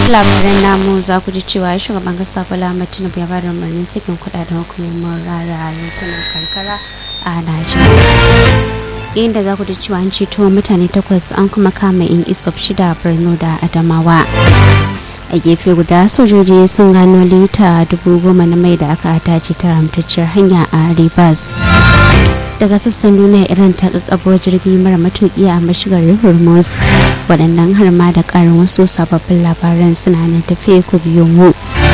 labaran namu za ku ji cewa shugaban kasa Bola Ahmed Tinubu ya bada umarnin sakin kudaden hukumomin raya yankunan karkara a Najeriya. inda za ku ji cewa an ceto mutane takwas an kuma kama in isop shida Borno da Adamawa. a gefe guda sojoji sun gano lita dubu goma na mai da aka tace ta ramtacciyar hanya a rivers daga sassan duniya iran ta kakkabo jirgi mara matuki a mashigar hormuz waɗannan har ma da ƙarin wasu sababbin labaran suna nan tafiye ku biyo mu